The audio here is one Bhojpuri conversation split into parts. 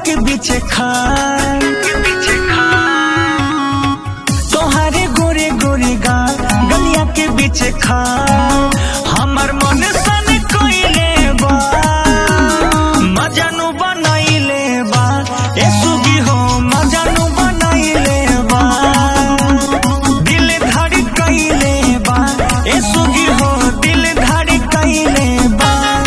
के पीछे खाए तोहारे गोरे गोरे गाल गलिया के पीछे खाए हमर मन सन कोइले बा मजनू बनैले बा ए सुगी हो मजनू बनैले बा दिल धड़ कैले बा ए सुगी हो दिल धड़ कैले बा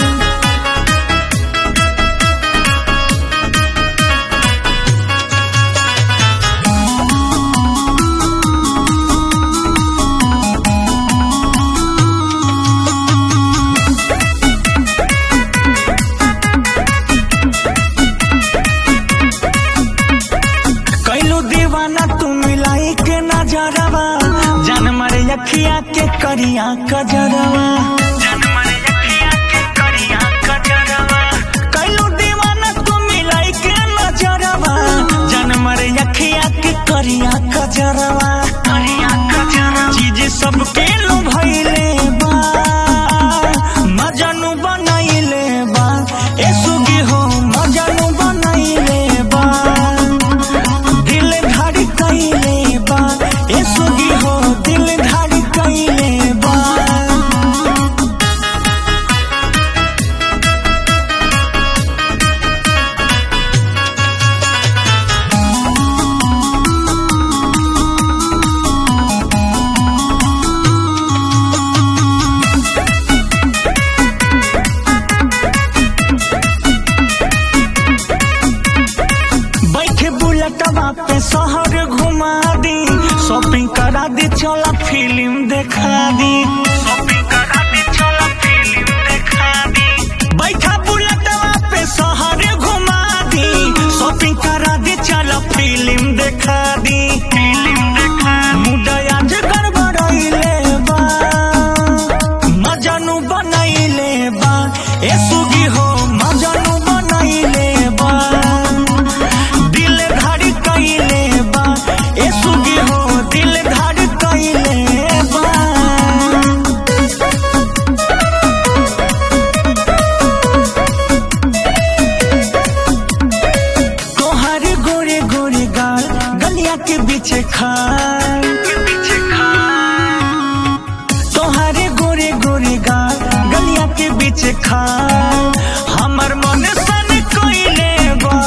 कैलू दीवाना तू मिलाई के नजरवा जान मारे अखिया के करिया कजरवा कैलू दीवाना तू मिलाई के नजरवा जान मारे अखिया के करिया कजरवा चीज सबके लो भइले बा मजनू बनैले बा ए सुगी हो मजनू बनैले बा दिल धड़ कैले बा ए सुगी हो दिल धड़ कैले बा बैठे बुलेटवा पे शहर घुमा दी शॉपिंग करा दी चला फिल्म देखा दी बैठा बुलेटवा पे शहर घुमा दी शॉपिंग करा दी चला फिल्म देखा दी मुडया जे गड़बड़ैले बा मजनू बनैले बा ए सुगी हो मजनू बनैले बा दिल धड़ कैले बा ए सुगी हो दिल धड़ कैले बा तोहर गोरे गोरे गाल गलिया के पीछे खाए तोहरे गोरे गोरे गाल गलिया के पीछे खाए हमर मन सन कोइले बा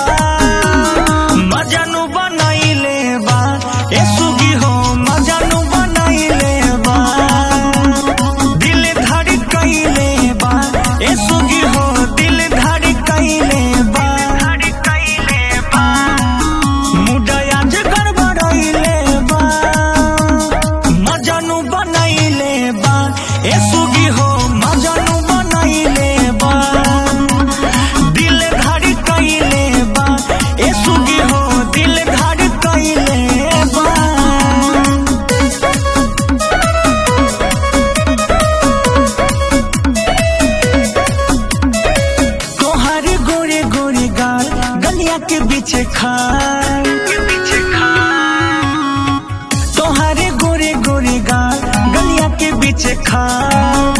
मजनू बनैले बा ए सुगी हो मजनू बनैले बा दिल धड़ कैले बा ए सुगी हो दिल धड़ कैले बा मुडया जे गड़बड़ैले बा मजनू बनैले बा ए सुगी हो मजनू बनैले बा दिल धड़ कैले बा ए सुगी हो दिल धड़ कैले बा तोहर गोरे गोरे गाल गलिया के पीछे खाए तोहरे गोरे गोरे गाल गलिया के पीछे खाए